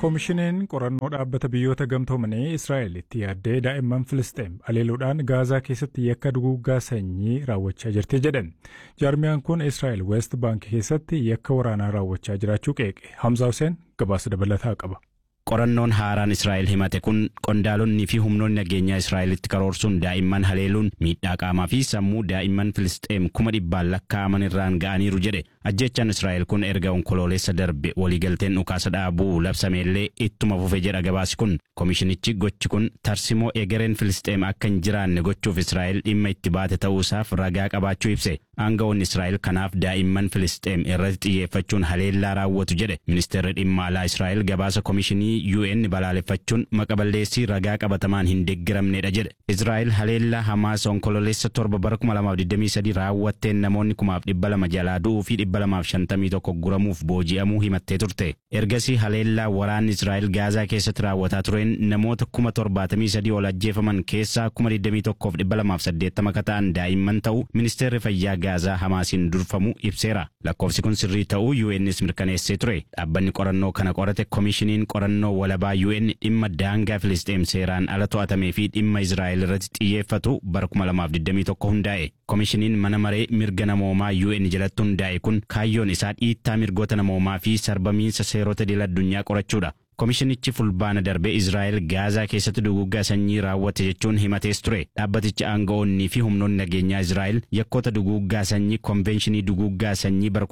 Koomishiniin qorannoo dhaabbata biyyoota gamtoomanii Israa'el itti yaaddee daa'imman Filisxeem aleeluudhaan Gaazaa keessatti yakka duguuggaa sanyii raawwachaa jirti jedhan. Jaarmiyaan kun Israa'el West Bank keessatti yakka waraanaa raawwachaa jiraachuu qeeqe. Hamza Hussein gabaasa dabalataa qaba. Qorannoon haaraan Israa'el himate kun qondaalonni fi humnoonni nageenyaa Israa'elitti karoorsuun daa'imman haleeluun miidhaa qaamaa fi sammuu daa'imman Filisxeem kuma dhibbaan lakkaa'aman irraan ga'aniiru jedhe. Ajjechaan Israa'el kun erga onkoloolessa darbe waliigalteen dhukaasa dhaabuu labsameellee ittuma fufe jedha gabaasi kun. Komishinichi gochi kun tarsimoo egereen Filisxeem akka hin jiraanne gochuuf Israa'el dhimma itti baate ta'uusaaf ragaa qabaachuu ibse. Aangawoonni Israa'el kanaaf daa'imman Filisxeem irratti xiyyeeffachuun haleellaa raawwatu jedhe. Ministeerri dhimma alaa Israa'el gabaasa komishinii UN balaaleffachuun maqaballeessii ragaa qabatamaan hin deeggaramnedha jedhe. Israa'el haleellaa Hamaas onkoloolessa torba bara 2023 raawwatteen namoonni kumaaf dhibba lama jalaa du'uu fi dhibba lamaaf shantamii tokko guramuuf booji'amuu himattee turte. Ergasii haleellaa waraanni Israa'el Gaazaa keessatti raawwataa tureen namoota kuma torbaatamii sadii ol ajjeefaman keessaa kuma digdamii tokkoof dhibba lamaaf saddeettama akka ta'an daa'imman ta'uu ministeerri fayyaa Gaazaa Hamaasiin durfamu ibseera. Lakkoofsi kun sirrii ta'uu UN's mirkaneessee ture. Dhaabbanni qorannoo kana qorate komishiniin qorannoo walabaa UN dhimma daangaa Filisxeem seeraan ala to'atamee fi dhimma Israa'el irratti xiyyeeffatu bara 2021 hundaa'e. Komishiniin mana maree mirga namoomaa UN jalatti hundaa'e kun kaayyoon isaa dhiittaa mirgoota namoomaa fi sarbamiinsa seerota idil addunyaa qorachuudha. Komishinichi fulbaana darbe Israa'el Gaazaa keessatti duguuggaa sanyii raawwate jechuun himatees ture. Dhaabbatichi aanga'oonnii fi humnoonni nageenyaa Israa'el yakkoota duguuggaa sanyii konvenshinii duguuggaa sanyii bara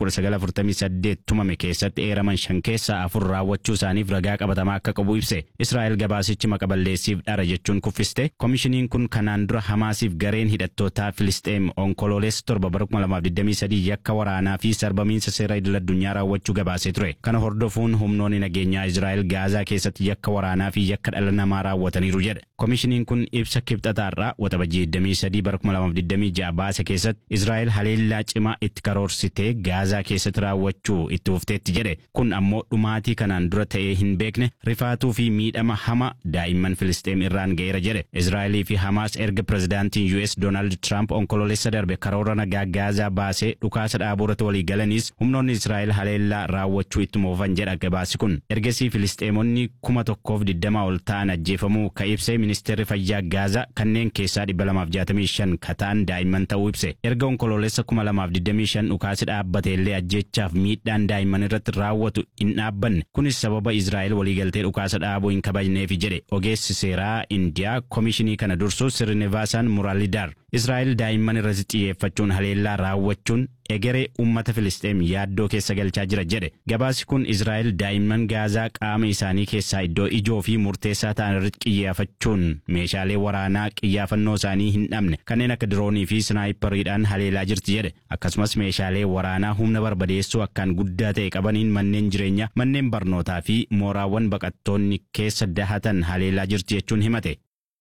1948 tumame keessatti eeraman shan keessaa afur raawwachuu isaaniif ragaa qabatamaa akka qabu ibse. Israa'el gabaasichi maqaballeessiif dhara jechuun kuffiste. Komishiniin kun kanaan dura Hamaasiif gareen hidhattootaa Filisxeem onkoloolessa torba bara 2023 yakka waraanaa fi sarbamiinsa seera idil addunyaa raawwachuu gabaasee ture. Kana hordofuun humnoonni nageenyaa Israa'el Gaazaa keessatti yakka waraanaa fi yakka dhala namaa raawwataniiru jedhe. Komishiniin kun ibsa kibxataarraa waxabajjii 23 bara 2026 baase keessatti Israa'el haleellaa cimaa itti karoorsitee Gaazaa keessatti raawwachuu itti fufteetti jedhe. Kun ammoo dhumaatii kanaan dura ta'ee hin beekne rifaatuu fi miidhama hama daa'imman Filisxeem irraan ga'eera jedhe. Israa'elii fi Hamaas erga pirezidaantiin US Doonaald Tiraamp onkoloolessa darbe karoora nagaa Gaazaa baasee dhukaasa dhaabuurratti walii galaniis humnoonni Israa'el haleellaa raawwachuu ittuma fufan jedha gabaasi kun. Ergasii Filisxeemonni kuma tokkoof digdama ol ta'an ajjeefamuu ka ibse ministeerri fayyaa Gaazaa kanneen keessaa dhibba lamaaf jaatamii shan ka ta'an daa'imman ta'uu ibse. Erga onkoloolessa kuma lamaaf digdamii shan dhukaasi dhaabbate illee ajjechaaf miidhaan daa'imman irratti raawwatu hin dhaabbanne. Kunis sababa Israa'el waliigaltee dhukaasa dhaabuu hin kabajneefi jedhe ogeessi seeraa Indiyaa komishinii kana dursu Sirnivaasaan Muraalidar. Israa'el daa'imman irratti xiyyeeffachuun haleellaa raawwachuun egeree uummata Filisxeem yaaddoo keessa galchaa jira jedhe. Gabaasi kun Israa'el daa'imman Gaazaa qaama isaanii keessaa iddoo ijoo fi murteessaa ta'an irratti xiyyeeffachuun meeshaalee waraanaa xiyyeeffannoo isaanii hin dhabne kanneen akka diroonii fi snaayipariidhaan haleelaa jirti jedhe. Akkasumas meeshaalee waraanaa humna barbadeessuu akkaan guddaa ta'e qabaniin manneen jireenyaa, manneen barnootaa fi mooraawwan baqattoonni keessa dahatan haleelaa jirti jechuun himate.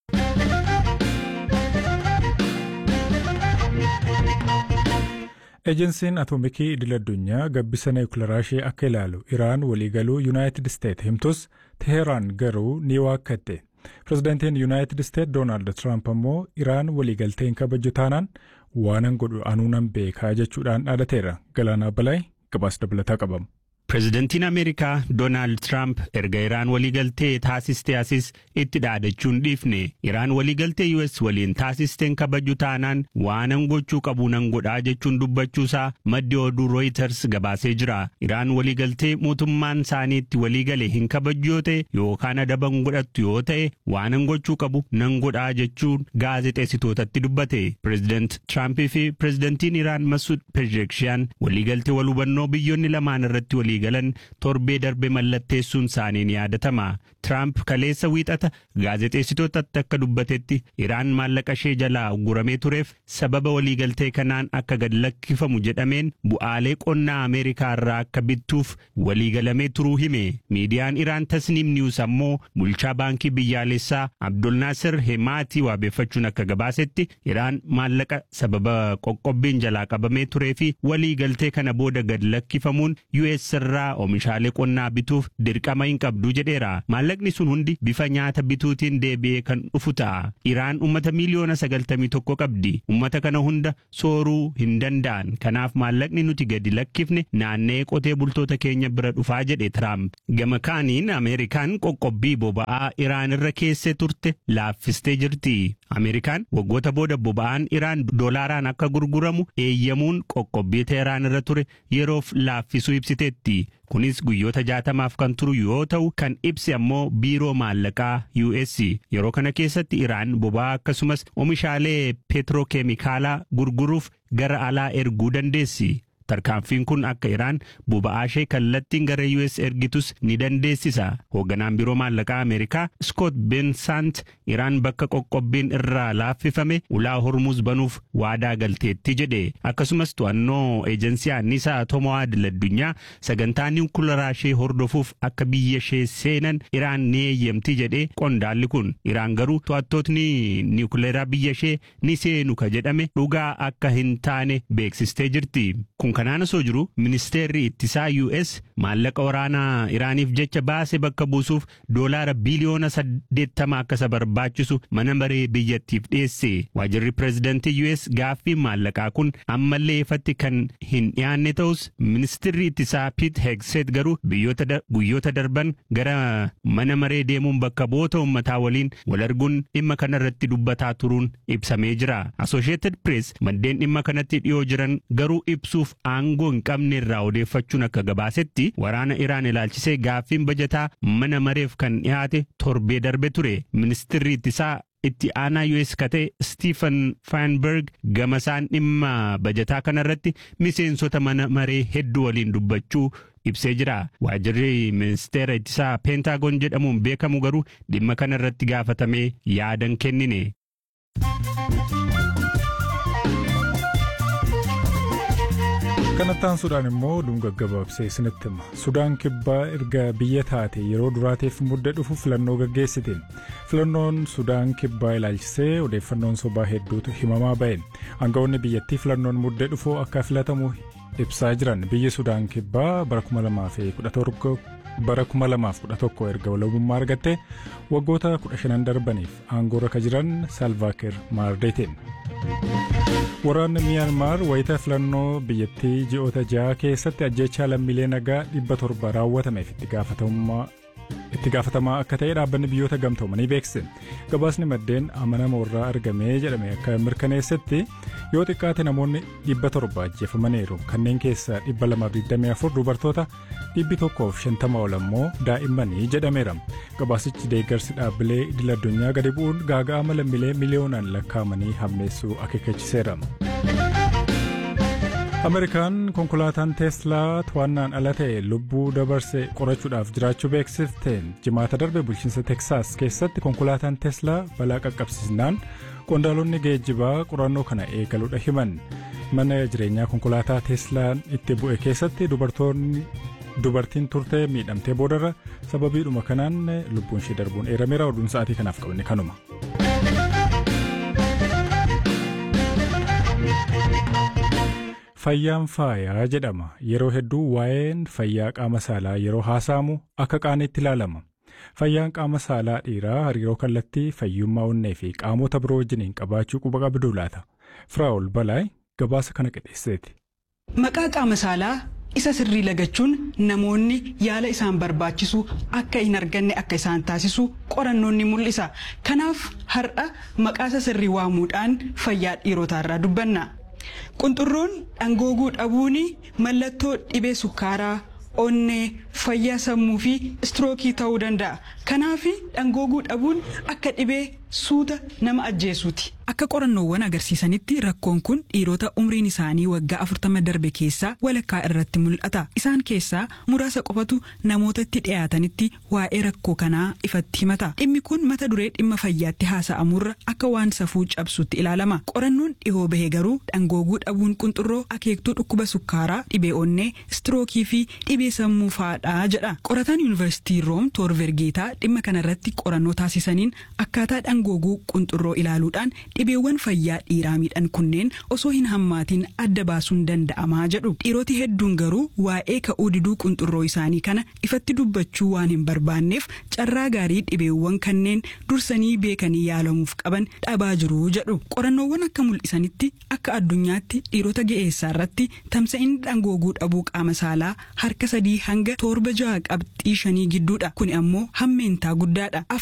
Ejensiin Atoomikii Idil-Addunyaa gabbisa niwukilaraa ishee akka ilaalu Iraan waliigaluu Yuunaayitid Isteet himtus Teheraan garuu ni waakkatte. Pireezidaantiin Yuunaayitid Isteet Doonaald Tiraamp ammoo Iraan waliigaltee hin kabaju taanaan waanan godhu anuu nan beekaa jechuudhaan dhaadateera. Galaanaa Balaay gabaasa dabalataa qabamu. Pireezidantiin Ameerikaa Doonaald Tiraamp erga Iraan waliigaltee taasistee asis itti dhaadachuun dhiifne Iraan waliigaltee US waliin taasisteen kabaju taanaan waanan gochuu qabu nan godhaa jechuun dubbachuusaa maddi oduu Reuters gabaasee jira. Iraan waliigaltee mootummaan isaanii itti waliigale hin kabaju yoo ta'e yookaan adaban godhattu yoo ta'e waanan gochuu qabu nan godhaa jechuun gaazexeessitootatti dubbate. Pireezidant Tiraampii fi pireezidantiin Iraan Masud Pezeshkiyan waliigaltee wal hubannoo biyyoonni lamaan irratti walii galan torbee darbe mallatteessuun isaanii ni yaadatama. Tiraamp kaleessa wiixata gaazexeessitootatti akka dubbatetti Iraan maallaqa ishee jalaa guramee tureef sababa waliigaltee kanaan akka gad lakkifamu jedhameen bu'aalee qonnaa Ameerikaa irraa akka bittuuf waliigalamee turuu hime. Miidiyaan Iraan Tasniim Niwus ammoo bulchaa baankii biyyaalessaa Abdulnaasir Hemaatii waabeeffachuun akka gabaasetti Iraan maallaqa sababa qoqqobbiin jalaa qabamee turee fi waliigaltee kana booda gad lakkifamuun US irraa oomishaalee qonnaa bituuf dirqama hin qabdu jedheera. Maallaqni sun hundi bifa nyaata bituutiin deebi'ee kan dhufu ta'a. Iraan uummata miiliyoona sagaltamii tokko qabdi. Uummata kana hunda sooruu hin danda'an. Kanaaf maallaqni nuti gadi lakkifne naannee qotee bultoota keenya bira dhufaa jedhe Tiraamp. Gama kaaniin Ameerikaan qoqqobbii boba'aa Iraan irra keessee turte laaffistee jirti. Ameerikaan waggoota booda boba'aan Iraan doolaaraan akka gurguramu eeyyamuun qoqqobbii Teheraan irra ture yeroof laaffisuu ibsiteetti. Kunis guyyoota jaatamaaf kan turu yoo ta'u kan ibse ammoo biiroo maallaqaa US yeroo kana keessatti Iraan boba'aa akkasumas oomishaalee peetirookeemikaalaa gurguruuf gara alaa erguu dandeessi. Tarkaanfiin kun akka Iraan boba'aa ishee kallattiin gara US ergitus ni dandeessisa. Hoogganaan biiroo maallaqaa Ameerikaa Scott Bensant Iraan bakka qoqqobbiin irraa laaffifame ulaa hormuuz banuuf waadaa galteetti jedhe. Akkasumas to'annoo eejensii anniisaa atomoo idil-addunyaa sagantaa niwukilaraa ishee hordofuuf akka biyya ishee seenan Iraan ni eeyyamti jedhe qondaalli kun. Iraan garuu to'attootni niwukilaraa biyya ishee ni seenu ka jedhame dhugaa akka hin taane beeksistee jirti. Kun kanaan osoo jiru ministeerri ittisaa US maallaqa waraanaa Iraaniif jecha baase bakka buusuuf doolaara biliyoona saddeettama akka isa barbaachisu mana maree biyyattiif dhiyeesse. Waajirri pireezidantii US gaaffiin maallaqaa kun ammallee ifatti kan hin dhiyaanne ta'us ministeerri ittisaa Pete Hegseth garuu guyyoota darban gara mana maree deemuun bakka bu'oota uummataa waliin wal arguun dhimma kana irratti dubbataa turuun ibsamee jira. Associated Press maddeen dhimma kanatti dhiyoo jiran garuu ibsuuf aangoo hin qabne irraa odeeffachuun akka gabaasetti waraana Iraan ilaalchisee gaaffiin bajataa mana mareef kan dhiyaate torbee darbe ture. Ministeerri ittisaa itti aanaa US kate Stephen Feinberg gamasaan dhimma bajataa kanarratti miseensota mana maree hedduu waliin dubbachuu ibsee jira. Waajirri ministeera ittisaa Peentaagoon jedhamuun beekamu garuu dhimma kanarratti gaafatamee yaadan kennine. kanattaan sudaan immoo dhunga gabaabsee isinitti hima sudaan kibbaa erga biyya taate yeroo duraatiif mudda dhufu filannoo gaggeessitiin filannoon sudaan kibbaa ilaalchisee odeeffannoon sobaa hedduutu himamaa ba'e aangawoonni biyyattii filannoon mudda dhufu akka filatamu ibsaa jiran biyyi sudaan kibbaa bara 2017 bara 2011 erga walabummaa argatte waggoota 15 darbaniif aangoorra ka jiran salvaakir maardeetiin. Waraanni Miyaanmaar wayita filannoo biyyattii ji'oota ja'a keessatti ajjechaa lammiilee nagaa dhibba torba raawwatameef itti gaafatamaa akka ta'e dhaabbanni biyyoota gamtoomanii beeksise. Gabaasni maddeen amanama irraa argamee jedhame akka mirkaneessetti yoo xiqqaate namoonni dhibba torba ajjeefamaniiru kanneen keessaa dhibba lamaaf 24 dubartoota dhibbi tokkoof shantama ol ammoo daa'immanii jedhameera. Gabaasichi deeggarsi dhaabbilee idil addunyaa gadi bu'uun gaaga'ama lammiilee miliyoonaan lakkaa'amanii hammeessuu akeekachiseera. Ameerikaan konkolaataan teeslaa to'annaan ala ta'e lubbuu dabarse qorachuudhaaf jiraachuu beeksifteen jimaata darbe bulchiinsa teksaas keessatti konkolaataan teeslaa balaa qaqqabsiisnaan qondaalonni geejjibaa qorannoo kana eegaluudha himan mana jireenyaa konkolaataa teeslaan itti bu'e keessatti dubartoonni dubartiin turtee miidhamtee boodarra sababiidhuma kanaan lubbuun ishee darbuun eerameera oduun sa'aatii kanaaf qabne kanuma. Fayyaan faayaa jedhama yeroo hedduu waa'een fayyaa qaama saalaa yeroo haasa'amu akka qaaniitti ilaalama. Fayyaan qaama saalaa dhiiraa hariiroo kallattii fayyummaa onnee fi qaamota biroo wajjiniin qabaachuu quba qabduu laata. Firaa'ol Balaay gabaasa kana qindeesseeti. Maqaa qaama saalaa isa sirrii lagachuun namoonni yaala isaan barbaachisu akka hin arganne akka isaan taasisu qorannoon ni mul'isa. Kanaaf har'a maqaa isa sirrii waamuudhaan fayyaa dhiirotaarraa dubbanna. Qunxurroon dhangooguu dhabuun mallattoo dhibee sukkaaraa, onnee, fayyaa sammuu fi istirookii ta'uu danda'a. Kanaaf dhangooguu dhabuun akka dhibee suuta nama ajjeesuuti. Akka qorannoowwan agarsiisanitti rakkoon kun dhiirota umriin isaanii waggaa afurtama darbe keessaa walakkaa irratti mul'ata. Isaan keessaa muraasa qofatu namoota itti dhiyaatanitti waa'ee rakkoo kanaa ifatti himata. Dhimmi kun mata duree dhimma fayyaatti haasa'amurra akka waan safuu cabsuutti ilaalama. Qorannoon dhihoo bahe garuu dhangooguu dhabuun qunxurroo akeektuu dhukkuba sukkaaraa, dhibee onnee, istirookii fi dhibee sammuu fa'aadha jedha. Qorataan yuunivarsiitii Room Toorvergeetaa dhimma kanarratti qorannoo taasisaniin akkaataa dhangooguu qunxurroo ilaaluudhaan dhibeewwan fayyaa dhiiraa miidhan kunneen osoo hin hammaatiin adda baasuun danda'amaa jedhu dhiiroti hedduun garuu waa'ee ka'uu diduu qunxurroo isaanii kana ifatti dubbachuu waan hin barbaanneef carraa gaarii dhibeewwan kanneen dursanii beekanii yaalamuuf qaban dhabaa jiru jedhu qorannoowwan akka mul'isanitti akka addunyaatti dhiirota ga'eessaa irratti tamsa'inni dhangooguu dhabuu qaama saalaa harka sadii hanga torba ja'a qabxii shanii gidduudha kun ammoo hammeentaa guddaadha